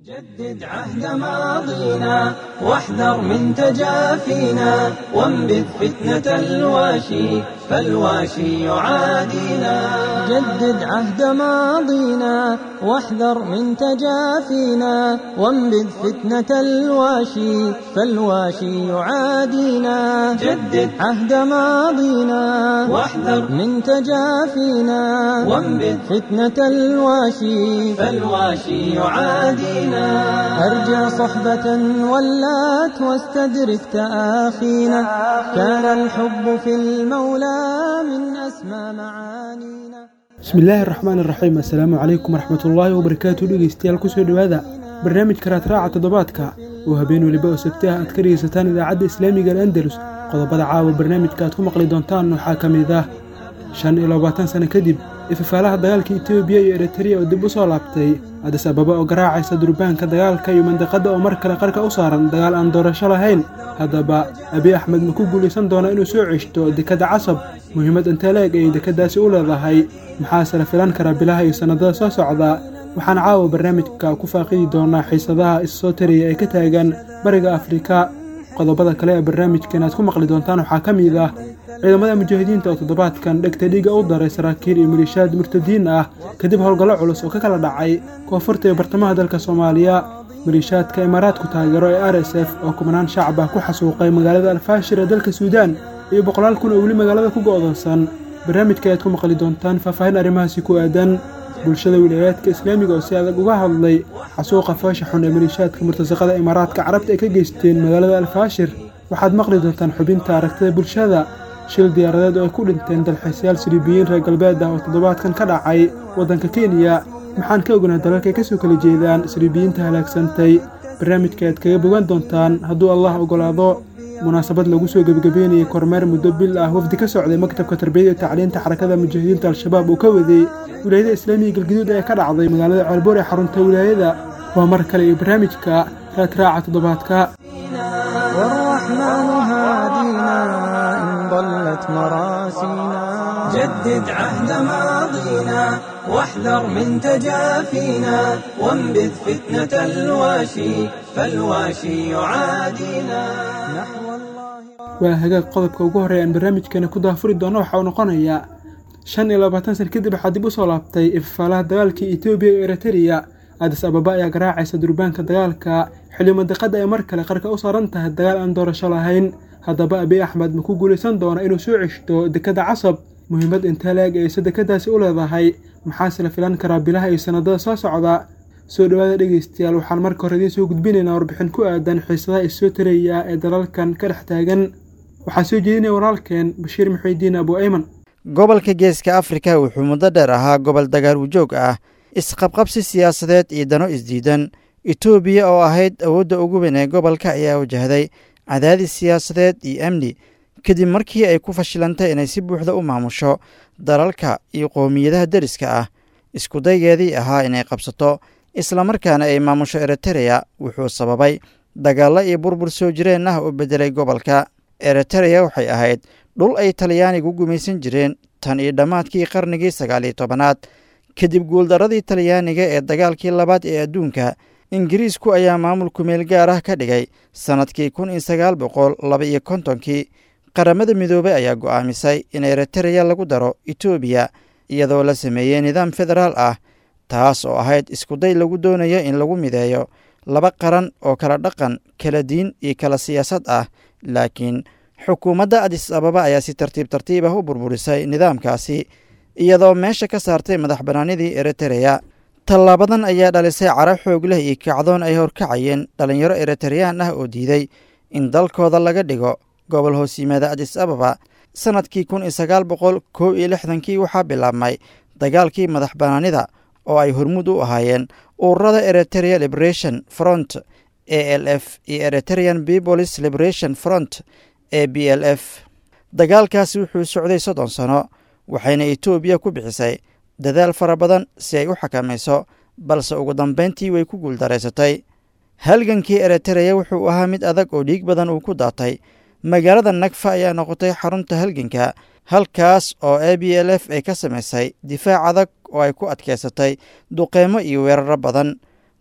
جدد عهد ماضينا واحذر من تجافينا وانبذ فتنة الواشي فالواشي يعادينا جدد عهد ماضينا واحذر من تجافينا وانبذ فتنة الواشي فالواشي يعادينا جدد عهد ماضينا واحذر من تجافينا وانبذ فتنة الواشي فالواشي يعادينا أرجع صحبة ولات واستدرك تآخينا كان الحب في المولى من أسمى معانينا bismillaahi araxmaan iraxiim assalaamu calaykum waraxmatullaahi wabarakaatu dhegeystayaal kusoo dhowaada barnaamijka raadraaca toddobaadka oo habeen weliba oo sabti ah aad ka dhegeysataan idaacadda islaamiga al andalus qodobada caawa barnaamijka aad ku maqli doontaan waxaa ka mid ah shan iyo labaatan sano kadib ifafaalaha dagaalka etoobiya iyo eritariya oo dib u soo laabtay adis ababa oo garaacaysa durbaanka dagaalka iyo mandiqadda oo mar kale qarka u saaran dagaal aan doorasho lahayn haddaba abiy axmed ma ku guulaysan doonaa inuu soo ceshto dekadda casab muhiimad inteleeg ayay dekeddaasi u leedahay maxaase la filan karaa bilaha iyo sannadada soo socda waxaan caawa barnaamijka ku faaqidi doonaa xiisadaha issoo taraya ee ka taagan bariga afrika qodobada kale ee barnaamijkan aad ku maqli doontaan waxaa ka mid ah ciidamada mujaahidiinta oo toddobaadkan dhegta dhiiga u daray saraakiil iyo maliishaad murtadiin ah kadib howlgallo culus oo ka kala dhacay koonfurta iyo bartamaha dalka soomaaliya maliishaadka imaaraadku taageero ee r s f oo kumanaan shacab ah ku xasuuqay magaalada alfaashir ee dalka suudaan iyo boqolaal kun oo weli magaalada ku go'doonsan barnaamijka ayaad ku maqli doontaan faahfaahin arrimahaasi ku aadan bulshada wilaayaadka islaamiga oo si adag uga hadlay xasuuqa foosha xun ee maliishaadka murtasaqada imaaraadka carabta ay ka geysteen magaalada alfaashir waxaad maqli doontaan xubinta aragtida bulshada shil diyaaradeed oo ay ku dhinteen dalxiisayaal siriibiyiin reer galbeed ah oo toddobaadkan ka dhacay waddanka kenya maxaan ka ognaa dalalkay ka soo kala jeedaan siriibiyiinta halaagsantay barnaamijka aad kaga bogan doontaan hadduu allah oggolaado munaasabad lagu soo gebagabeynayay kormeer muddo bil ah wafdi ka socday maktabka tarbiyada iyo tacliinta xarakada mujaahidiinta al-shabaab uu ka waday wilaayada islaamiga galgaduud ee ka dhacday magaalada ceelboor ee xarunta wilaayada waa mar kale iyo barnaamijka raadraaca toddobaadka والرحمن هادينا إن ضلت مراسينا جدد عهد ماضينا واحذر من تجافينا وانبذ فتنة الواشي فالواشي يعادينا نحو الله waa hagaag qodobka ugu horreeya aan barnaamijkeena ku daafuri doono waxa uu noqonayaa shan iyo labaatan san kadib waxaa dib u soo laabtay ifafaalaha dagaalkii etoobiya iyo eritariya adis ababa ayaa garaacaysa durbaanka dagaalka xilli mandiqadda ay mar kale qarka u saaran tahay dagaal aan doorasho lahayn haddaba abiy axmed ma ku guulaysan doona inuu soo ceshto dekadda casab muhiimad inteleeg ayse dekeddaasi u leedahay maxaase la filan karaa bilaha iyo sannadada soo socda soo dhowaada dhegeystayaal waxaan marka hore idiin soo gudbinaynaa warbixin ku aadan xiisadaha issoo taraya ee dalalkan ka dhex taagan waxaa soo jeedinaya walaalkeen bashiir muxiidiin abu ayman gobolka geeska afrika wuxuu muddo dheer ahaa gobol dagaal wujoog ah isqabqabsi siyaasadeed iyo dano isdiidan etoobiya oo ahayd awoodda ugu weyn ee gobolka ayaa wajahday cadaadis siyaasadeed iyo amni kadib markii ay ku fashilantay inay si buuxda u maamusho dalalka iyo qowmiyadaha deriska ah iskudaygeedii ahaa inay qabsato islamarkaana ay maamusho eritereya wuxuu sababay dagaallo iyo burbur soo jireen ah oo beddelay gobolka eritereya waxay ahayd dhul ay talyaanigu gumaysan jireen tan iyo dhammaadkii qarnigii sagaal iyo tobanaad kadib guuldarradii talyaaniga ee dagaalkii labaad ee adduunka ingiriisku ayaa maamulku meel gaar ah ka dhigay sannadkii kun iyo sagaal boqol laba iyo kontonkii qaramada midoobey ayaa go'aamisay in eritereya lagu daro etoobiya iyadoo la sameeyey nidaam federaal ah taas oo ahayd iskuday lagu doonayo in lagu mideeyo laba qaran oo kala dhaqan kala diin iyo kala siyaasad ah laakiin xukuumadda adis ababa ayaa si tartiib tartiib ah u burburisay nidaamkaasi iyadoo meesha ka saartay madax bannaanidii eritereya tallaabadan ayaa dhalisay cara xoog leh iyo kacdoon ay horkacayeen dhallinyaro eritereyaan ah oo diiday in dalkooda laga dhigo gobol hoos yimaada adis ababa sannadkii kun iyo sagaal boqol kow iyo lixdankii waxaa bilaabmay dagaalkii madax bannaanida oo ay hormuud u ahaayeen ururada eriterea liberation front a l f iyo eriterean peoples liberation front e b l f dagaalkaasi wuxuu socday soddon sano waxayna etoobiya ku bixisay dadaal fara badan si ay u xakamayso balse ugu dambayntii way ku guuldaraysatay halgankii eritereya wuxuu ahaa mid adag oo dhiig badan uu ku daatay magaalada nagfa ayaa noqotay xarunta halganka halkaas oo a b l f ay ka samaysay difaac adag oo ay ku adkaysatay duqeymo iyo weeraro badan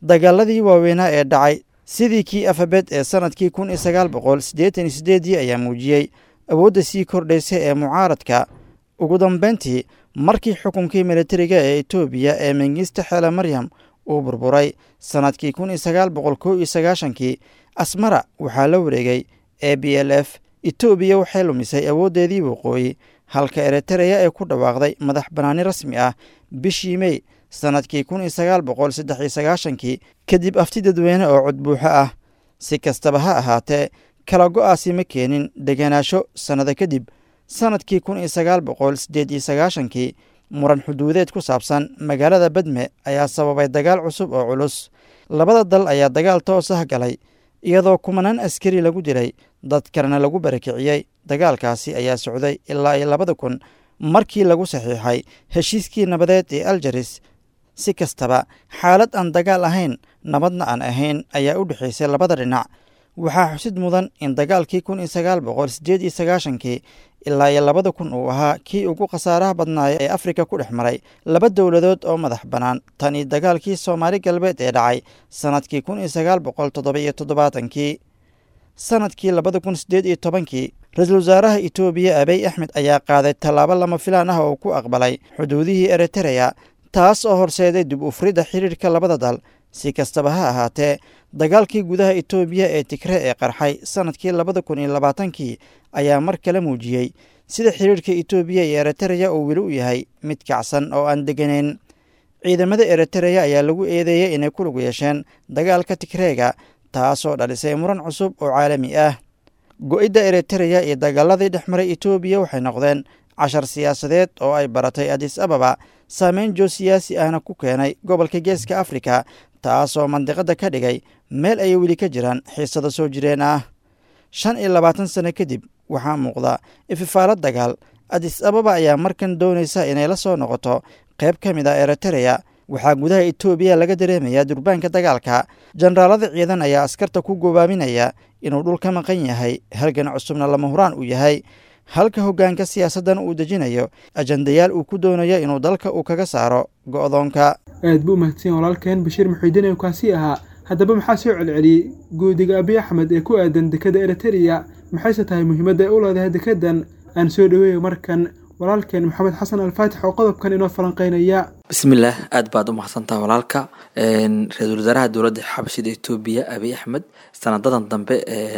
dagaaladii waaweynaa ee dhacay sidii kii afabed ee sannadkii kun iyo sagaal boqol siddeetan iyo siddeedii ayaa muujiyey awoodda sii kordhaysa ee mucaaradka ugu dambeyntii markii xukunkii militariga ee etoobiya ee mengista xeele maryam uu burburay sannadkii kun iyo sagaal boqol kow iyo sagaashankii asmara waxaa la wareegay e b l f etoobiya waxay lumisay awooddeedii waqooyi halka eritereya ee ku dhawaaqday madax bannaani rasmi ah bishii mey sannadkii kun iyo sagaal boqol saddex iyo sagaashankii kadib afti dadweyne oo codbuuxo ah si kastaba ha ahaatee kala go'aasi ma keenin deganaasho sannado kadib sannadkii kun iyo sagaal boqol siddeed iyo sagaashankii muran xuduudeed ku saabsan magaalada badme ayaa sababay dagaal cusub oo culus labada dal ayaa dagaal toos ah galay iyadoo kumanaan askari lagu dilay dad kalena lagu barakiciyey dagaalkaasi ayaa socday ilaa iyo labada kun markii lagu saxiixay heshiiskii nabadeed ee aljaris si kastaba xaalad aan dagaal ahayn nabadna aan ahayn ayaa u dhexaysay labada dhinac waxaa xusid mudan in dagaalkii kun iyo sagaal boqol siddeed iyo sagaashankii ilaa iyo labada kun uu ahaa kii ugu khasaaraha badnaaya ee afrika ku dhex maray laba dowladood oo madax bannaan tan iyo dagaalkii soomaali galbeed ee dhacay sannadkii kun iyo sagaal boqol toddoba iyo toddobaatankii sannadkii labada kun siddeed iyo tobankii ra-iisul wasaaraha etoobiya abiy axmed ayaa qaaday tallaabo lama filaan ah oo ku aqbalay xuduudihii eritereya taas oo horseeday dib ufridda xiriirka labada dal si kastaba ha ahaatee dagaalkii gudaha etoobiya ee tigre ee qarxay sannadkii labada kun iyo labaatankii ayaa mar kale muujiyey sida xiriirka etoobiya iyo eritereya uu weli u yahay mid kacsan oo aan degganayn ciidamada eritereya ayaa lagu eedeeyey inay ku lug yeesheen dagaalka tigreega taasoo dhalisay muran cusub oo caalami ah go-idda eritereya iyo dagaaladii dhex maray etoobiya waxay noqdeen cashar siyaasadeed oo ay baratay adis ababa saameyn joo siyaasi ahna ku keenay gobolka geeska afrika taasoo mandiqadda ka dhigay meel ay weli ka jiraan xiisado soo jireen ah shan iyo labaatan sano kadib waxaa muuqda ififaalo dagaal adis ababa ayaa markan doonaysa inay la soo noqoto qayb ka mid ah eritereya waxaa gudaha etoobiya laga dareemayaa durbaanka dagaalka jenaraalada ciidan ayaa askarta ku gobaaminaya inuu dhul ka maqan yahay halgan cusubna lama huraan uu yahay halka hoggaanka siyaasaddan uu dejinayo ajandayaal uu ku doonayo inuu dalka uu kaga saaro go'doonka aad buu umahadsan walaalkeen bashiir muxiidiin ee kaasi ahaa haddaba maxaa soo celceliyey guudiga abiy axmed ee ku aadan dekadda eritereya maxayse tahay muhiimadda ay u leedahay dekeddan aan soo dhoweeyo markan walaalkeen maxamed xasan alfaatix oo qodobkan inoo falanqeynaya bismillaah aad baad u mahadsantaha walaalka ra-iisul wasaaraha dowladda xabashida etoobiya abiy axmed sanadadan dambe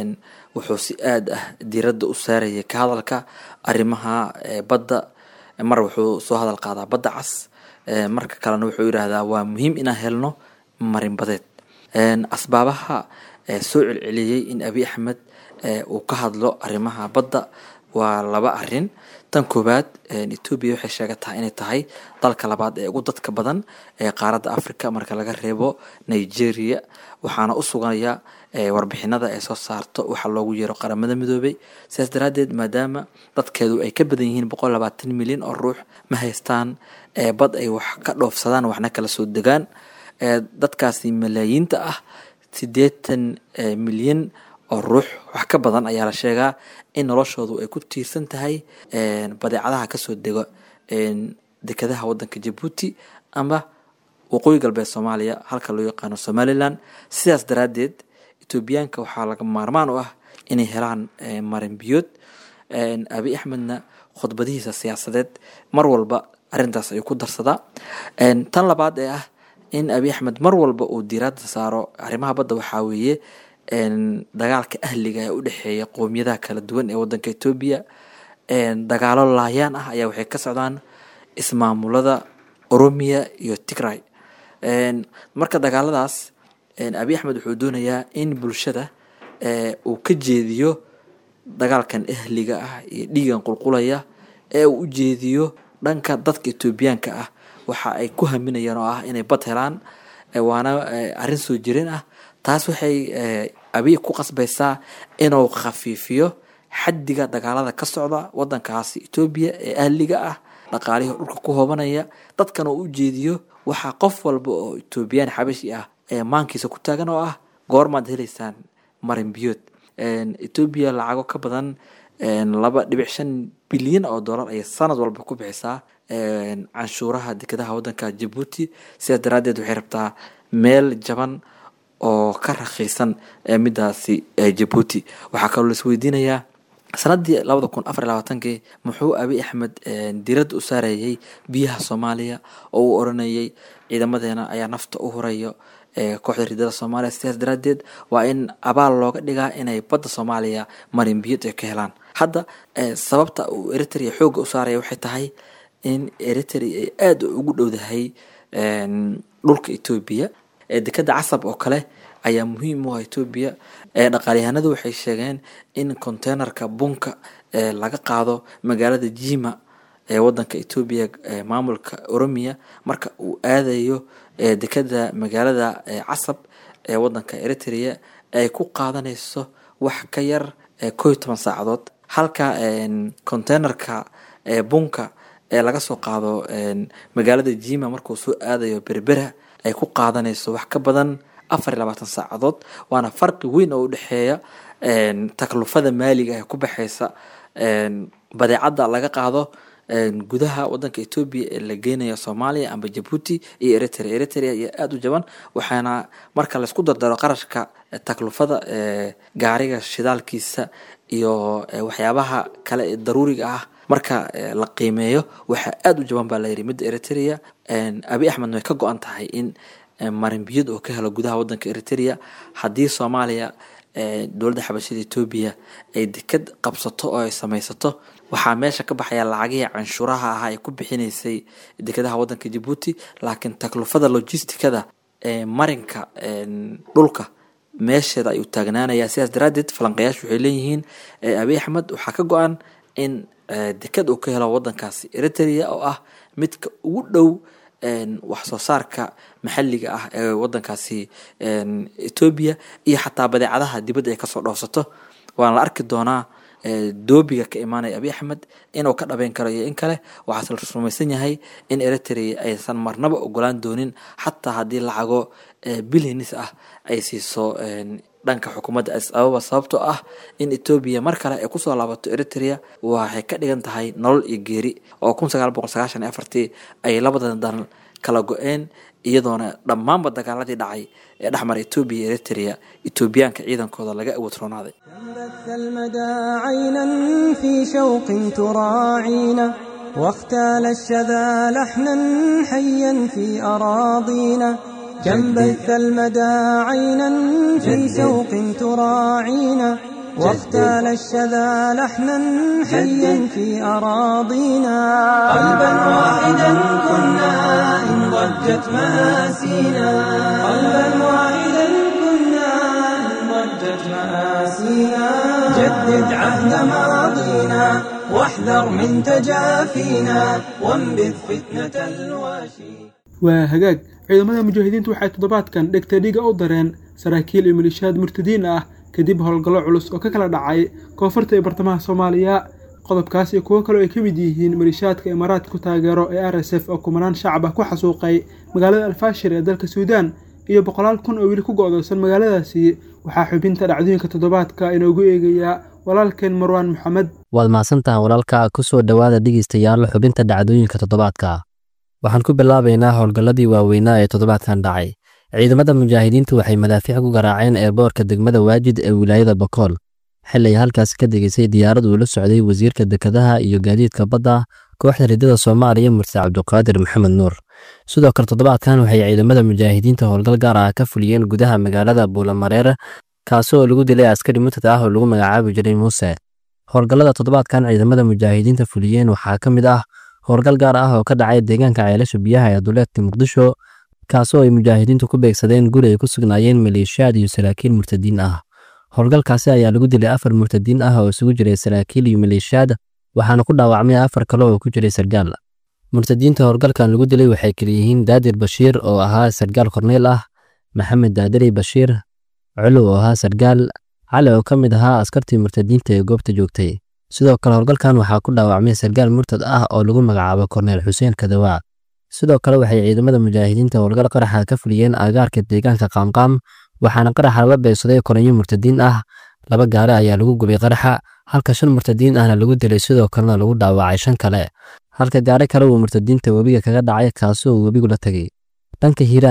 wuxuu si aad ah diiradda u saarayay ka hadalka arrimaha badda mar wuxuu soo hadal qaadaa badda cas marka kalena wuxuu yidhaahdaa waa muhiim inaan helno marin badeed asbaabaha soo celceliyey in abiy axmed uu ka hadlo arrimaha badda waa laba arin tan koowaad etoobiya waxay sheegataa inay tahay dalka labaad ee ugu dadka badan ee qaaradda africa marka laga reebo nigeria waxaana u suganaya warbixinada ay soo saarto waxaa loogu yeero qaramada midoobay sidaas daraadeed maadaama dadkeedu ay ka badan yihiin boqol labaatan milyan oo ruux ma haystaan bad ay wax ka dhoofsadaan waxna kala soo degaan dadkaasi malaayiinta ah siddeetan milyan oo ruux wax ka badan ayaa la sheegaa in noloshoodu ay ku tiirsan tahay badeecadaha kasoo dego dekadaha wadanka jabuuti ama waqooyi galbeed soomaaliya halka loo yaqaano somalilan sidaas daraadeed etoobiyaanka waxaa laga maarmaan u ah inay helaan marin biyood abiy axmedna khudbadihiisa siyaasadeed mar walba arintaas ayuu ku darsadaa tan labaad ee ah in abiy axmed mar walba uu diiraada saaro arrimaha badda waxaa weeye dagaalka ahliga ee u dhexeeya qowmiyadaha kala duwan ee wadanka etoobiya dagaalo laayaan ah ayaa waxay ka socdaan ismaamulada oromiya iyo tigray marka dagaaladaas abiy axmed wuxuu doonayaa in bulshada uu ka jeediyo dagaalkan ahliga ah iyo dhiigan qulqulaya ee uu u jeediyo dhanka dadka etoobiyaanka ah waxa ay ku haminayaan oo ah inay bad helaan waana arrin soo jireen ah taas waxay abiy ku qasbaysaa inuu khafiifiyo xaddiga dagaalada ka socda wadankaasi etoobiya ee ahliga ah dhaqaalihii dhulka ku hoobanaya dadkan oo u jeediyo waxaa qof walba oo etoobiyaan xabashi ah ee maankiisa ku taagan oo ah goormaad heleysaan marin biyood etoobiya lacago ka badan laba dhibic shan bilyan oo dollar ayay sanad walba ku bixisaa canshuuraha dekadaha wadanka jabuuti sidaas daraadeed waxay rabtaa meel jaban oo ka rakiisan midaasi jabuuti waxaa kaloo laisweydiinayaa sanadii labada kun afar labaatankii muxuu abi axmed diradda u saarayay biyaha soomaaliya oo uu oranayay ciidamadeena ayaa nafta u hurayo kooxda ridada soomaaliya sidaas daraadeed waa in abaal looga dhigaa inay badda soomaaliya marin biyad ay ka helaan hadda sababta uu eritrea xooga u saaraya waxay tahay in eritrea ay aada ugu dhowdahay dhulka etoobiya dekada casab oo kale ayaa muhiim u ah etoobiya dhaqaalyahanadu waxay sheegeen in containerka bunka laga qaado magaalada jima ee wadanka etoobiya maamulka oromiya marka uu aadayo dekada magaalada casab ee wadanka eritrea ay ku qaadanayso wax ka yar koo iyo toban saacadood halka containerka bunka ee laga soo qaado magaalada jima markuu soo aadayo berbera ay ku qaadanayso wax ka badan afar iyo labaatan saacadood waana farqi weyn oo udhexeeya taklufada maaliga ee ku baxeysa badeecadda laga qaado gudaha wadanka etoobiya ee la geynayo soomaaliya amba jabuuti iyo eritrea eritrea iyo aada u jaban waxaana marka laysku dardaro qarashka taklufada gaariga shidaalkiisa iyo waxyaabaha kale ee daruuriga ah marka la qiimeeyo waxaa aada u jaban baa layidhi midda eritrea abi axmedna way ka go-an tahay in marinbiyad oo ka helo gudaha wadanka eritrea haddii soomaaliya dowladda xabashada etoobiya ay dekad qabsato oo ay samaysato waxaa meesha ka baxaya lacagihii canshuuraha ahaa ay ku bixinaysay dekadaha wadanka jabuuti laakiin taklufada logisticada ee marinka dhulka meesheeda ayuu taagnaanayaa sidaas daraadeed falanqayaashu waxay leeyihiin abi axmed waxaa ka go-an in dekad uu ka helo wadankaasi eritrea oo ah midka ugu dhow wax soo saarka maxalliga ah ee wadankaasi etoobiya iyo xataa badeecadaha dibadda ay kasoo dhoofsato waana la arki doonaa doobiga ka imaanaya abi axmed inuu ka dhabeyn karo iyo in kale waxaase la rumaysan yahay in eritrea aysan marnaba ogolaan doonin xataa haddii lacago bilyanis ah ay siiso dhanka xukuumadda addis ababa sababtoo ah in etoobiya mar kale ay kusoo laabato eritrea waxay ka dhigan tahay nolol iyo geeri oo kun sagaal boqol sagaashan iyo afartii ay labadan dan kala go-een iyadoona dhammaanba dagaaladii dhacay ee dhexmara etoobiya iyo eritrea etoobiyaanka ciidankooda laga awood roonaaday بث المدى عينا في شوق تراعينا واختال الشذا لحنا حيا في أراضينا كم بث المدى عينا في شوق تراعينا واختال الشذا لحنا حيا في أراضينا قلبا واحدا كنا إن ضجت مآسينا قلبا واحدا كنا إن ضجت مآسينا جدد عهد ماضينا واحذر من تجافينا وانبذ فتنة الواشي waa hagaag ciidamada mujaahidiintu waxay toddobaadkan dhegta dhiga u dareen saraakiil iyo malishaad murtadiin ah kadib howlgallo culus oo ka kala dhacay koonfurta iyo bartamaha soomaaliya qodobkaas iyo kuwo kaleo ay ka mid yihiin malishaadka imaaraadka ku taageero ee r s f oo kumanaan shacab ah ku xasuuqay magaalada alfaashir ee dalka suudaan iyo boqolaal kun oo weli ku go-doosan magaaladaasi waxaa xubinta dhacdooyinka toddobaadka inoogu eegayaa walaalkeen marwaan maxamed waad mahadsantaha walaalka ku soo dhowaada dhegeystayaal xubinta dhacdooyinka toddobaadka waxaan ku bilaabaynaa howlgalladii waaweynaa ee toddobaadkan dhacay ciidamada mujaahidiintu waxay madaafiic ku garaaceen eerboorka degmada waajid ee wilaayada bakool xili ay halkaasi ka degeysay diyaarad uu la socday wasiirka dekedaha iyo gaadiidka badda kooxda ridada soomaaliya murse cabduqaadir maxamed nuur sidoo kale toddobaadkan waxay ciidamada mujaahidiinta howlgal gaar ah ka fuliyeen gudaha magaalada buulamareer kaasi oo lagu dilay askari murtada ah oo lagu magacaabi jiray muuse howlgallada toddobaadkan ciidamada mujaahidiinta fuliyeen waxaa ka mid ah howlgal gaar ah oo ka dhacay deegaanka ceelasha biyaha ee duleedka muqdisho kaasoo ay mujaahidiintu ku beegsadeen guri ay ku sugnaayeen maleeshiyaad iyo saraakiil murtadiin ah howlgalkaasi ayaa lagu dilay afar murtadiin ah oo isugu jiray saraakiil iyo maleeshiyaad waxaana ku dhaawacmay afar kale oo ku jiray sargaal murtadiinta howlgalkan lagu dilay waxay kaleyihiin daadir bashiir oo ahaa sargaal korneyl ah maxamed daadiri bashiir culuw oo ahaa sargaal cali oo ka mid ahaa askartii murtadiinta ee goobta joogtay sidoo kale howlgalkan waxaa ku dhaawacmay sargaal murtad ah oo lagu magacaabo korneyl xuseen kadawaa sidoo kale waxay ciidamada mujaahidiinta howlgal qaraxa ka fuliyeen aagaarka deegaanka qaamqaam waxaana qaraxa lala beegsaday koranyo murtadiin ah laba gaari ayaa lagu gubay qaraxa halka shan murtadiin ahna lagu dilay sidoo kalena lagu dhaawacay shan kale halka gaari kale uu murtadiinta webiga kaga dhacay kaasi oo webigu la tegay dhanka hiiraan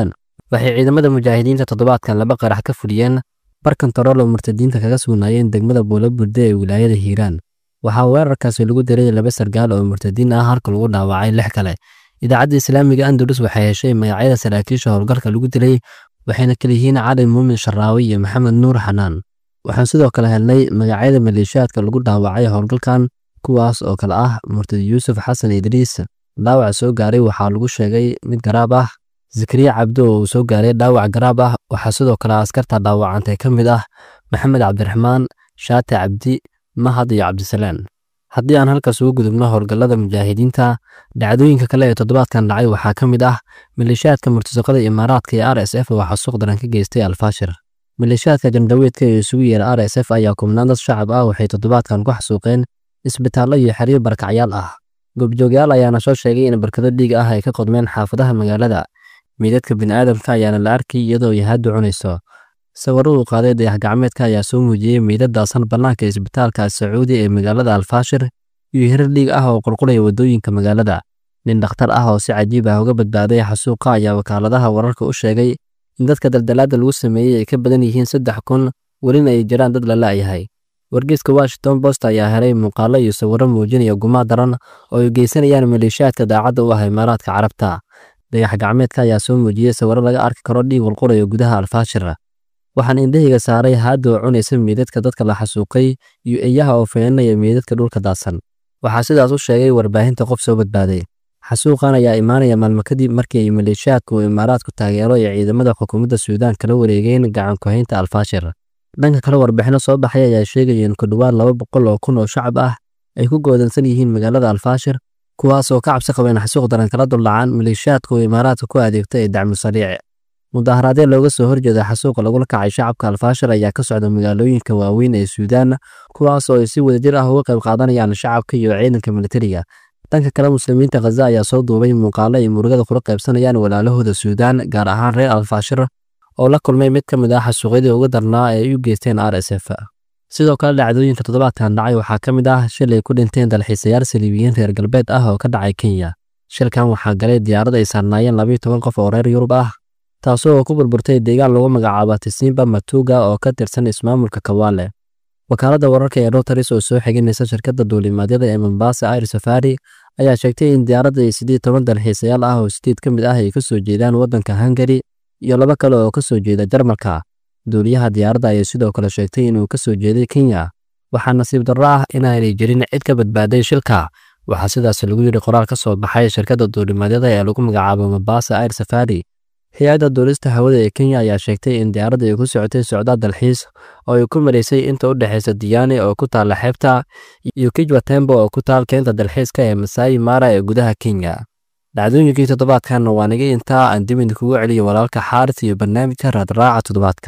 waxay ciidamada mujaahidiinta toddobaadkan laba qarax ka fuliyeen bar kontarool oo murtadiinta kaga sugnaayeen degmada buulaburde ee wilaayada hiiraan waxaa weerarkaasi lagu diray laba sargaal oo murtadiin ah halka lagu dhaawacay lix kale idaacadda islaamiga andalus waxay heshay magacyada saraakiisha howlgalka lagu dilay waxayna kala yihiin cali muumin sharaawi iyo maxamed nuur xanaan waxaan sidoo kale helnay magacyada maleeshiyaadka lagu dhaawacay howlgalkan kuwaas oo kale ah murtadi yuusuf xasan idriis dhaawac soo gaaray waxaa lagu sheegay mid garaab ah zakariya cabdo oo uu soo gaaray dhaawac garaab ah waxaa sidoo kale askarta dhaawacantay ka mid ah maxamed cabdiraxmaan shaate cabdi mahad iyo cabdisalaan haddii aan halkaas ugu gudubno howlgallada mujaahidiinta dhacdooyinka kale ee toddobaadkan dhacay waxaa ka mid ah maleeshiyaadka murtasaqada imaaraadka ee r s f oo xasuuq daran ka geystay alfaashir maleeshiyaadka jandaweedka ee isugu yeera r s f ayaa kubnaan dad shacab ah waxay toddobaadkan ku xasuuqeen isbitaallo iyo xeryo barkacyaal ah goobjoogyaal ayaana soo sheegay in barkado dhiig ah ay ka qodmeen xaafadaha magaalada meydadka bini'aadamka ayaana la arkay iyadoo yahaadu cunayso sawiradu qaaday dayax gacmeedka ayaa soo muujiyey meydadaasan bannaanka isbitaalka sacuudi ee magaalada alfaashir iyo hirar dhiig ah oo qulqulaya waddooyinka magaalada nin dhakhtar ah oo si cajiib ah uga badbaaday xasuuqa ayaa wakaaladaha wararka u sheegay in dadka daldalaadda lagu sameeyey ay ka badan yihiin saddex kun welina ay jiraan dad la la'yahay wargeyska washington post ayaa helay muuqaallo iyo sawirro muujinaya gumaa daran oo ay geysanayaan maleeshiyaadka daacadda u ah imaaraadka carabta dayax gacmeedka ayaa soo muujiyey sawirro laga arki karo dhiig walqulayo gudaha alfaashir waxaan indhahayga saaray haadda oo cunaysa meydadka dadka la xasuuqay iyo eeyaha oo feenanaya meydadka dhulka daadsan waxaa sidaas u sheegay warbaahinta qof soo badbaaday xasuuqan ayaa imaanaya maalmo kadib markii ay maleeshiyaadka uu imaaraadku taageero ee ciidamada xukuumadda suudaan kala wareegeen gacan ku-haynta alfaashir dhanka kale warbixino soo baxay ayaa sheegaya in ku dhowaad laba boqol oo kun oo shacab ah ay ku goodansan yihiin magaalada alfaashir kuwaas oo ka cabsi qabeen xasuuq daran kala duldhacaan maleeshiyaadka uu imaaraadka ku adeegta ee dacmu sariic mudaharaadyo looga soo horjeeda xasuuqa lagula kacay shacabka alfaashir ayaa ka socda magaalooyinka waaweyn ee suudaan kuwaas oo ay si wadajir ah uga qayb qaadanayaan shacabka iyo ciidanka militariga dhanka kale muslimiinta khaza ayaa soo duubay muuqaalo ay murugada kula qaybsanayaan walaalahooda suudaan gaar ahaan reer alfaashir oo la kulmay mid ka mid ah xasuuqyadii ugu darnaa ee ay u geysteen r s f sidoo kale dhacdooyinka toddobaadkan dhacay waxaa ka mid ah shil ay ku dhinteen dalxiisayaal saliibiyiin reer galbeed ah oo ka dhacay kenya shilkan waxaa galay diyaarad ay saarnaayeen labayo toban qof oo reer yurub ah taasoo ku burburtay deegaan lagu magacaabo tisimba matuga oo ka tirsan ismaamulka kawaale wakaaladda wararka ee rotaris oo soo xiginaysa shirkadda duulimaadyada ee mombasa air safari ayaa sheegtay in diyaaradda ay siddeed toban dalxiisayaal ah oo sideed ka mid ah ay ka soo jeedaan waddanka hungari iyo laba kale oo ka soo jeeda jarmalka duuliyaha diyaaradda ayay sidoo kale sheegtay inuu ka soo jeeday kenya waxaa nasiib darro ah inaanay jirin cid ka badbaaday shilka waxaa sidaas lagu yidhi qoraal ka soo baxay shirkadda duulimaadyada ee lagu magacaabo mombasa air safari hay-adda duulista hawada ee kenya ayaa sheegtay in diyaaradda ay ku socotay socdaal dalxiis oo ay ku maraysay inta u dhexaysa diyaane oo ku taalla xeebta iyo kijwa tembo oo ku taal keenta dalxiiska ee masaayi mara ee gudaha kenya dhacdooyinkii toddobaadkanna waa naga intaa aan dib idinkugu celiyo walaalka xaaris iyo barnaamijka raadraaca toddobaadka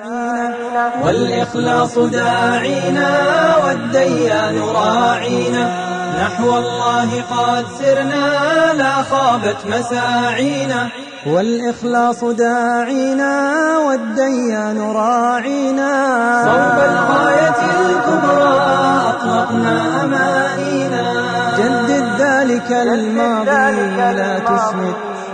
والإخلاص داعينا والديان راعينا نحو الله قد سرنا لا خابت مساعينا والإخلاص داعينا والديان راعينا صوب الغاية الكبرى أطلقنا أمانينا جدد ذلك الماضي لا تسمد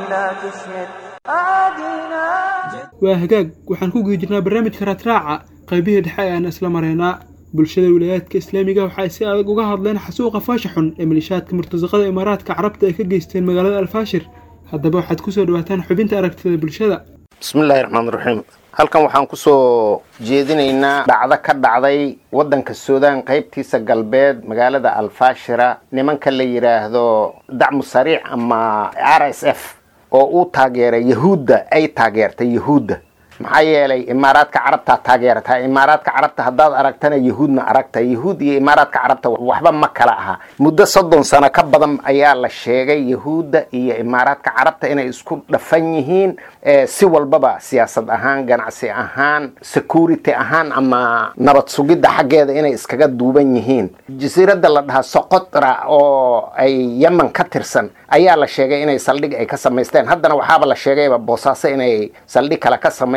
waa hagaag waxaan ku guda jirnaa barnaamijka raadraaca qaybihii dhexe ayaan isla maraynaa bulshada wilayaadka islaamiga waxay si adag uga hadleen xasuuqa faasha xun ee malishaadka murtasaqada imaaraadka carabta ay ka geysteen magaalada alfaashir haddaba waxaad kusoo dhawaataan xubinta aragtida bulshada bismillaahi raxmaan raxiim halkan waxaan kusoo jeedinaynaa dhacdo ka dhacday waddanka suudaan qaybtiisa galbeed magaalada alfaashira nimanka la yidhaahdo dacmu sariic ama r s f oo uu taageeray yahuudda ay taageertay yahuudda maxaa yeelay imaaraadka carabtaa taageerataa imaaraadka carabta haddaad aragtana yahuudna aragta yahuud iyo imaaraadka carabta waxba ma kala aha muddo soddon sano ka badan ayaa la sheegay yahuudda iyo imaaraadka carabta inay isku dhafan yihiin si walbaba siyaasad ahaan ganacsi ahaan security ahaan ama nabad sugidda xaggeeda inay iskaga duuban yihiin jasiiradda la dhahaa soqotra oo ay yemen ka tirsan ayaa la sheegay inay saldhig ay ka samaysteen haddana waxaaba la sheegayba boosaaso inay saldhig kale ka samaysteen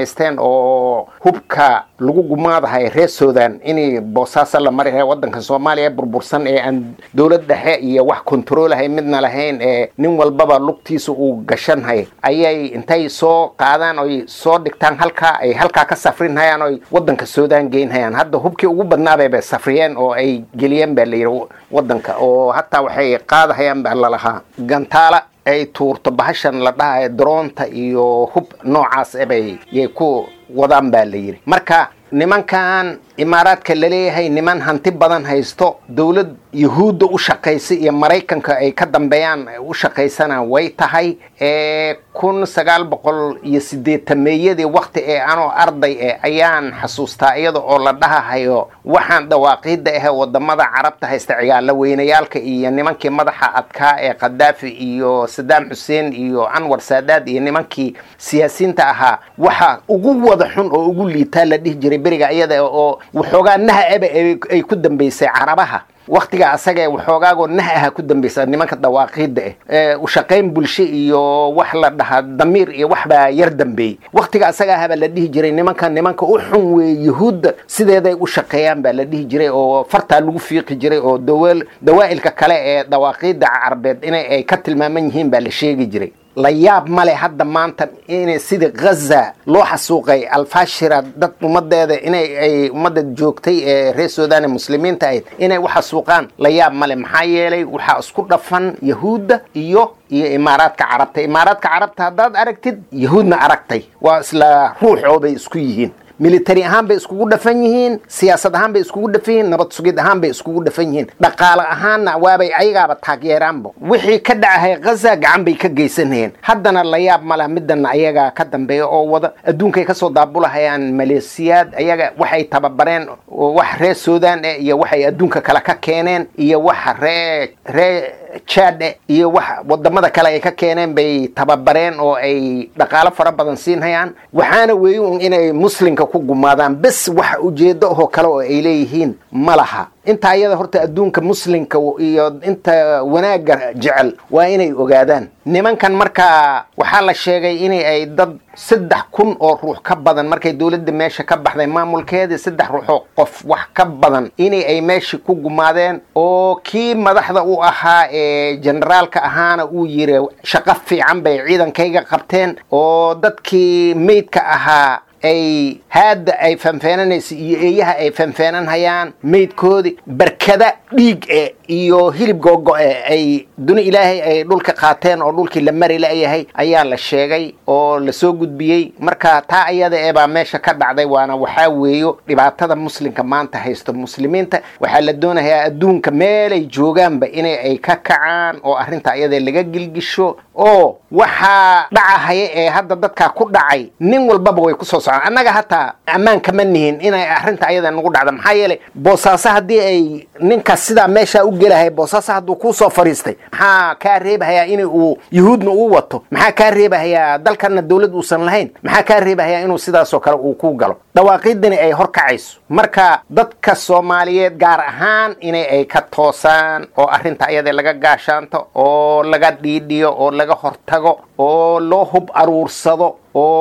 samaysteen oo hubka lagu gumaadahay reer sudan inay boosaaso la mari wadanka soomaaliya burbursan ee aan dowlad dhexe iyo wax kontroolahay midna lahayn ee nin walbaba lugtiisa uu gashanhay ayay intay soo qaadaan oy soo dhigtaan halkaa ay halkaa ka safrinhayaan oy wadanka sudan geynhayaan hadda hubkii ugu badnaabay bay safriyeen oo ay geliyeen baa layidhi wadanka oo hataa waxay qaadahayaan baa lalahaa gantaala ay tuurto bahashan la dhahayo droonta iyo hub noocaas ebay yay ku wadaan baa la yidhi marka nimankan imaaraadka laleeyahay niman hanti badan haysto dowlad yahuudda u shaqaysa iyo maraykanka ay ka dambeeyaan u shaqaysana way tahay ee kun sagaal boqol iyo sideetameeyadii wakti ee anoo arday eh ayaan xasuustaa iyada oo la dhahahayo waxaan dhawaaqiida ahe wadamada carabta haysta ciyaala weynayaalka iyo nimankii madaxa adkaa ee khadaafi iyo sadaam xuseen iyo anwar saadaad iyo nimankii siyaasiyiinta ahaa waxa ugu wada xun oo ugu liitaa la dhihi jiray beriga iyada oo waxoogaa naha eba ay ku dambaysay carabaha waktiga asaga ee waxoogaagoo nah aha ku dambaysa nimanka dawaaqiida ah ushaqayn bulsho iyo wax la dhahaa damiir iyo waxbaa yar dambeeyey waktiga asaga ahabaa la dhihi jiray nimanka nimanka u xun weeye yahuudda sideeday u shaqeeyaan baa la dhihi jiray oo fartaa lagu fiiqi jiray oo dawaa'ilka kale ee dawaaqiida carbeed inay ay ka tilmaaman yihiin baa la sheegi jiray la yaab male hadda maanta in sidii ghaza loo xasuuqay alfashira dad ummadeeda inay ay ummadda joogtay ee reer sudan ee muslimiinta ahayd inay u xasuuqaan la yaab male maxaa yeelay waxaa isku dhafan yahuudda iyo iyo imaaraadka carabta imaaraadka carabta haddaad aragtid yahuudna aragtay waa isla ruuxoo bay isku yihiin military ahaan bay iskugu dhafan yihiin siyaasad ahaan bay iskugu dhafan yihiin nabad sugid ahaan bay iskugu dhafan yihiin dhaqaale ahaanna waabay ayagaaba taageeraanba wixii ka dhacahay ghaza gacan bay ka geysanayeen haddana la yaab malaha midana ayagaa ka dambeeya oo wada adduunkay kasoo daabulahayaan maleesiyaad ayaga waxay tababareen wax reer sudan eh iyo waxay adduunka kale ka keeneen iyo waxa ree ree jade iyo wax wadamada kale ay ka keeneen bay tababareen oo ay dhaqaalo fara badan siinhayaan waxaana weeye un inay muslimka ku gumaadaan bes wax ujeedo oo kale oo ay leeyihiin ma laha inta ayada horta adduunka muslimka iyo inta wanaagga jecel waa inay ogaadaan nimankan markaa waxaa la sheegay inay ay dad saddex kun oo ruux ka badan markay dowladda meesha ka baxday maamulkeedii saddex ruuxoo qof wax ka badan inay ay meeshii ku gumaadeen oo kii madaxda u ahaa ee generaalka ahaana uu yiri shaqo fiican bay ciidankayga qabteen oo dadkii meydka ahaa ay haadda ay fanfeenanaysa iyo eeyaha ay fanfeenanhayaan meydkoodii barkada dhiig e iyo hilib googo-e ay duni ilaahay ay dhulka qaateen oo dhulkii la mari layahay ayaa la sheegay oo lasoo gudbiyey marka taa ayada ee baa meesha ka dhacday waana waxaa weeyo dhibaatada muslimka maanta haysto muslimiinta waxaa la doonayaa adduunka meelay joogaanba inay ay ka kacaan oo arrinta ayada laga gilgisho oo waxaa dhacahaya ee hadda dadkaa ku dhacay nin walbaba way kusoo socdaan annaga hataa ammaan kama nihin inay arrinta ayada nagu dhacda maxaa yeelay boosaaso haddii ay ninkaas sidaa meeshaa u gelahay boosaaso hadduu kuusoo fadhiistay maxaa kaa reebahayaa in uu yuhuudna uu wato maxaa kaa reebahayaa dalkana dowlad uusan lahayn maxaa kaa reebahayaa inuu sidaasoo kale uu ku galo dhawaaqiidani ay hor kacayso marka dadka soomaaliyeed gaar ahaan inay ay ka toosaan oo arrinta ayada laga gaashaanto oo laga dhiidhiyo oo laga hortago oo loo hub aruursado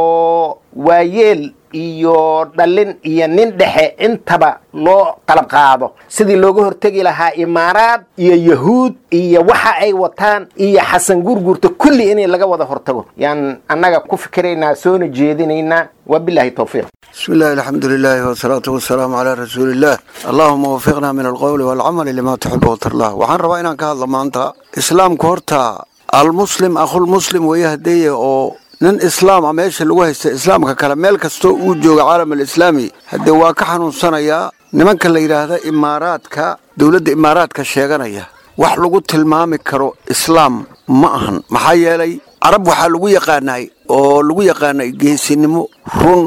oo waayeel iyo dhallin iyo nin dhexe intaba loo qalab qaado sidii looga hortegi lahaa imaaraad iyo yahuud iyo waxa ay wataan iyo xasan gurgurta kulli in laga wada hortago yaan annaga ku fikiraynaa soona jeedinaynaa wabilahi towfiiq بسم الله الحمد لله والصلاة والسلام على رسول الله اللهم وفقنا من القول والعمل لما تحب وترضاه waxaan rabaa inaan ka hadlo maanta islaamku horta almuslim akhulmuslim weeyahdeeye oo nin islaama meesha lagu haysta islaamka kale meel kastoo uu jooga caalam alislaami haddee waa ka xanuunsanayaa nimanka la yidhaahda imaaraadka dowladda imaaraadka sheeganaya wax lagu tilmaami karo islaam ma ahan maxaa yeelay carab waxaa lagu yaqaanay oo lagu yaqaanay geesinimo run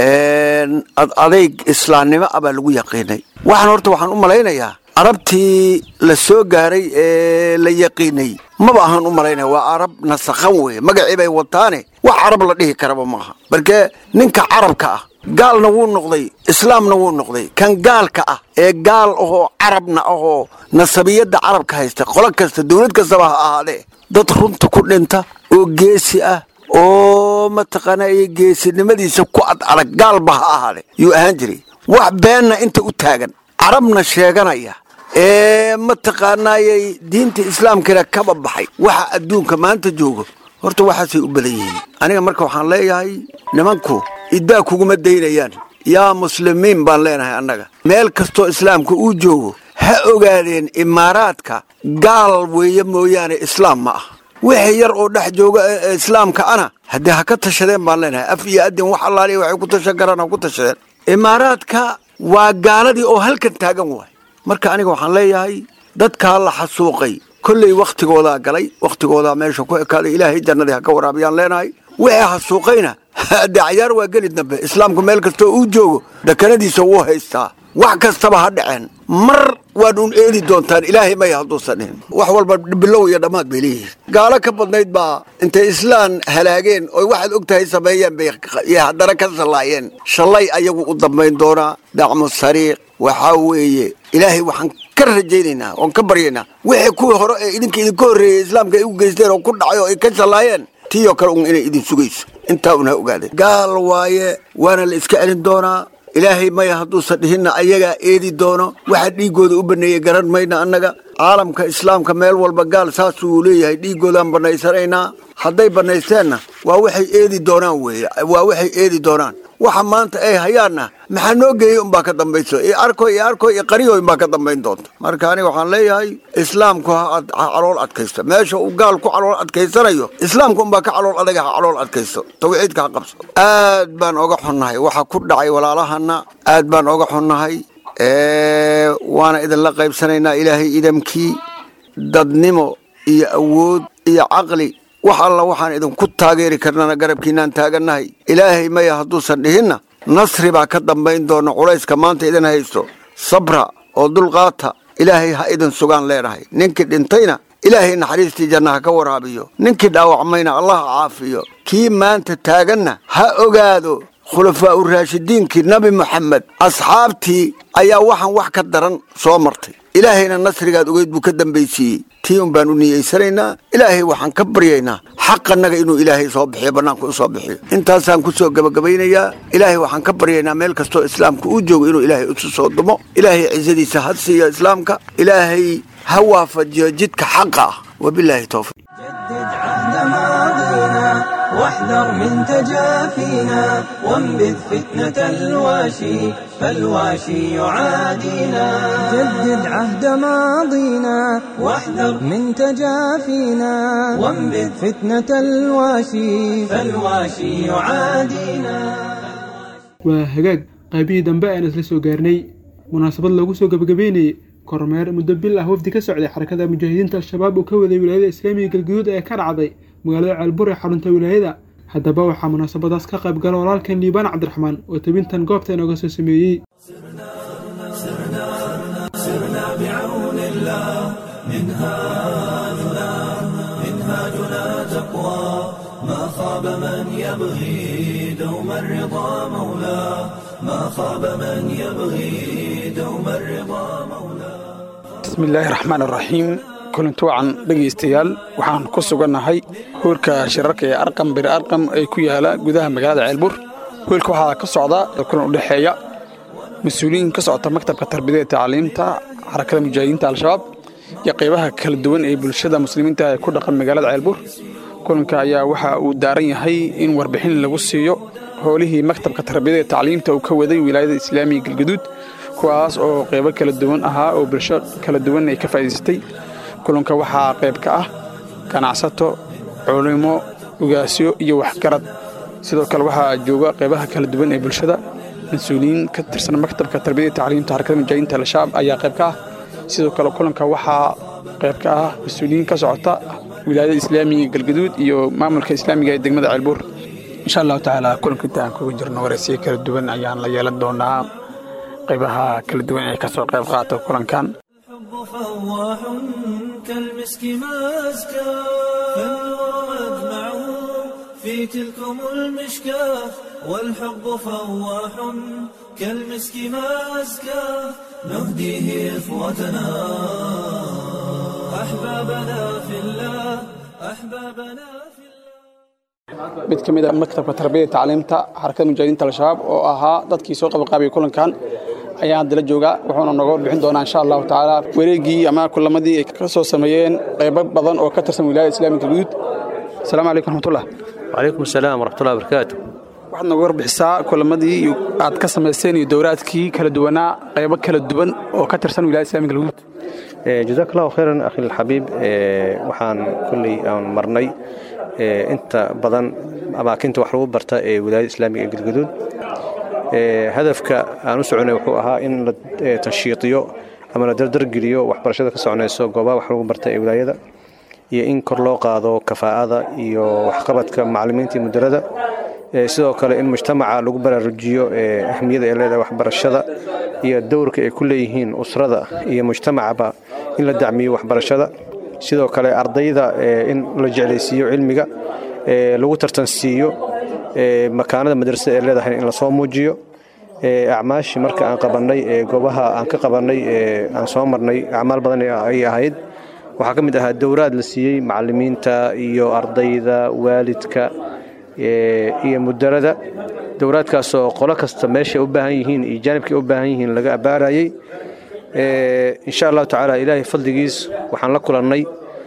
ad adayg islaamnimo ah baa lagu yaqiinay waxaan horta waxaan u malaynayaa carabtii la soo gaaray ee la yaqiinay maba ahaan u malaynaya waa carab nasakhan weeye magacii bay wataane wax carab la dhihi karaba maaha markee ninka carabka ah gaalna wuu noqday islaamna wuu noqday kan gaalka ah ee gaal ahoo carabna ahoo nasabiyadda carabka haysta qolo kasta dowlad kastaba ha ahaadee dad runta ku dhinta oo geesi ah oo oo mataqaana geesinimadiisa ku ad adag gaalba ha ahaade yuu ahaan jiray wax beenna inta u taagan carabna sheeganaya ee mataqaanaayay diinta islaamkana kaba baxay waxa adduunka maanta joogo horta waxaasay u badan yihiin aniga marka waxaan leeyahay nimanku iddaa kuguma daynayaan yaa muslimiin baan leenahay annaga meel kastoo islaamka uu joogo ha ogaadeen imaaraadka gaal weeye mooyaane islaam ma ah wixii yar oo dhex jooga ee islaamka ana haddii ha ka tashadeen baan leenahay af iyo adin wax allaaliya waxay ku tashan karaan ha ku tashadeen imaaraadka waa gaaladii oo halkan taagan waay marka aniga waxaan leeyahay dadkaa la xasuuqay kolley wakhtigoodaa galay wakhtigoodaa meesha ku ekaaday ilaahay jannadii ha ka waraabiyaan leenahay wixii xasuuqayna dee cayaar waa geli dambe islaamku meel kastoo uu joogo dhakanadiisa wuu haystaa wax kastaba ha dhaceen mar waad un eedi doontaan ilaahay maya hadduusan dhihin wax walba bilow iyo dhammaad bay leeyihiin gaalo ka badnayd baa intay islaan halaageen oy waxaad og tahay sameeyeen bay haddana ka shallaayeen shallay ayagu u dambayn doonaa dacmu sariiq waxaa weeye ilaahay waxaan ka rajaynaynaa oon ka baryaynaa wixii kuwii hore ee idinka idinka horreeyey islaamka ay u geysteen oo ku dhacay oo ay ka shallaayeen tii oo kale un inay idin sugayso intaa un ha ogaadeen gaal waaye waana la iska celin doonaa ilaahay maya hadduusan dhihinna ayagaa eedi doono waxa dhiiggooda u baneeyey garan mayna annaga caalamka islaamka meel walba gaal saasuu leeyahay dhiiggoodaan bannaysanaynaa hadday bannaysteenna waa waxay eedi doonaan weeye waa waxay eedi doonaan waxa maanta ay hayaanna maxaa noo geeyey unbaa ka dambayso iyo arkoy iyo arkoy iyo qariyoy unbaa ka dambayn doonta marka aniga waxaan leeyahay islaamku ha calool adkaysto meesha uu gaal ku calool adkaysanayo islaamku unbaa ka calool adaga ha calool adkaysto tawxiidka ha qabso aad baan oga xunnahay waxa ku dhacay walaalahana aad baan oga xunnahay waana idinla qaybsanaynaa ilaahay idamkii dadnimo iyo awood iyo caqli wax alla waxaan idinku taageeri karnana garabkiinaan taagannahay ilaahay maya hadduusan dhihinna nasri baa ka dambayn doona culayska maanta idin haysto sabra oo dulqaata ilaahay ha idin sugaan leenahay ninkii dhintayna ilaahay naxariistii janna ha ka waraabiyo ninkii dhaawacmayna allah ha caafiyo kii maanta taaganna ha ogaado khulafaa u raashidiinkii nabi moxamed asxaabtii ayaa waxaan wax ka daran soo martay ilaahayna nasrigaad ogeyd buu ka dambaysiiyey tii un baan u niyeysanaynaa ilaahay waxaan ka baryaynaa xaqannaga inuu ilaahay soo bixiyo bannaanka u soo bixiyo intaasaan ku soo gebagabaynayaa ilaahay waxaan ka baryaynaa meel kastoo islaamka uu joogo inuu ilaahay isu soo dumo ilaahay cizadiisa ha siiyo islaamka ilaahay ha waafajiyo jidka xaqa ah wabilaahi towfiiq جدد عهد ماضينا واحذر من تجافينا وانبذ فتنة الواشي فالواشي يعادينا جدد عهد ماضينا واحذر من تجافينا وانبذ فتنة الواشي فالواشي يعادينا waa hagaag qaybihii dambe ayaan isla soo gaarnay munaasabad lagu soo gebagabeynayey kormeer muddo bil ah wafdi ka socday xarakada mujaahidiinta al-shabaab uu ka waday wilaayada islaamiga galguduud ee ka dhacday magaalada ceelbur ee xarunta wilaayada haddaba waxaa munaasabadaas ka qayb gala walaalkan liibaan cabdiraxmaan oo tebintan goobta inooga soo sameeyey bismillaahi raxmaan raxiim kulanti wacan dhegaystayaal waxaan ku sugannahay hoolka shirarka ee arqam bir arqam ee ku yaala gudaha magaalada ceelbur hoolka waxaa ka socda kulan u dhexeeya mas-uuliyiin ka socota maktabka tarbiyada ee tacliimta xarakada mujaahidiinta al-shabaab iyo qaybaha kala duwan ee bulshada muslimiinta ee ku dhaqan magaalada ceelbur kulanka ayaa waxa uu daaran yahay in warbixin lagu siiyo howlihii maktabka tarbiyada ee tacliimta uu ka waday wilaayada islaamiga galgaduud kuwaas oo qaybo kala duwan ahaa oo bulsho kala duwan ay ka faa'idaysatay kulanka waxaa qayb ka ah ganacsato culimo ugaasyo iyo waxgarad sidoo kale waxaa jooga qaybaha kala duwan ee bulshada mas-uuliyiin ka tirsan maktabka tarbiyada tacliimta xarakada mujaahidiinta al-shabaab ayaa qayb ka ah sidoo kale kulanka waxaa qayb ka ah mas-uuliyiin ka socota wilaayada islaamiga galgaduud iyo maamulka islaamiga ee degmada ceelbuur insha allahu tacaala kulanka inta aan kuga jirno waraysiyo kala duwan ayaan la yeelan doonaa qaybaha kala duwan ee ka soo qayb qaata kulankan الحب فواح كالمسك مازكى فالنور أجمعه في تلكم المشكاة والحب فواح كالمسك مازكى نهديه إخوتنا أحبابنا في الله أحبابنا في الله mid ka mid a maktabka tarbiyada tacliimta xarakada mujaahidiinta al-shabaab oo ahaa dadkii soo qabanqaabiyay kulankan ayaa hadda la joogaa wuxuuna nooga warbixin doonaa insha allahu tacaala wareegii ama kulamadii ay ka soo sameeyeen qaybo badan oo ka tirsan wilaayada islaamika guud asalaamu calaykum raxmatullah وعليكم السلام ورحمة الله وبركاته waxaad nooga warbixisaa kulamadii aad ka samayseen iyo dowraadkii kala duwanaa qaybo kala duwan oo ka tirsan wilaayada islaamika guud Eh, جزاك الله خيرا أخي الحبيب eh, waxaan kulley aan marnay eh, inta badan amaakinta wax lagu barta ee wilaayada islaamiga ee galgaduud Eh, hadafka aan u soconay wuxuu ahaa in la eh, tanshiidiyo ama la dardargeliyo waxbarashada ka soconayso goobaha wax lagu barta ee wilaayada iyo in kor loo qaado kafaa'ada iyo waxqabadka macallimiinta iyo mudarada Eh, sidoo kale in mujtamaca lagu baraarujiyo eh, ahmiyada ay leedahay waxbarashada iyo dowrka ay ku leeyihiin usrada iyo mujtamacaba in la dacmiyo waxbarashada sidoo kale ardayda eh, in la jeclaysiiyo cilmiga eh, lagu tartansiiyo eh, makaanada madrasada ay leedahay in lasoo muujiyo eh, acmaashii marka aan qabannay ee goobaha aan ka qabannay ee aan soo marnay acmaal badan ay ahayd waxaa ka mid ahaa dowraad la siiyey macallimiinta iyo ardayda waalidka eh, iyo mudarada dowraadkaasoo qolo kasta meeshay u baahan yihiin iyo jaanibkay u baahan yihiin laga abaarayay Eh, insha allahu tacaala ilaahay fadligiis waxaan la kulannay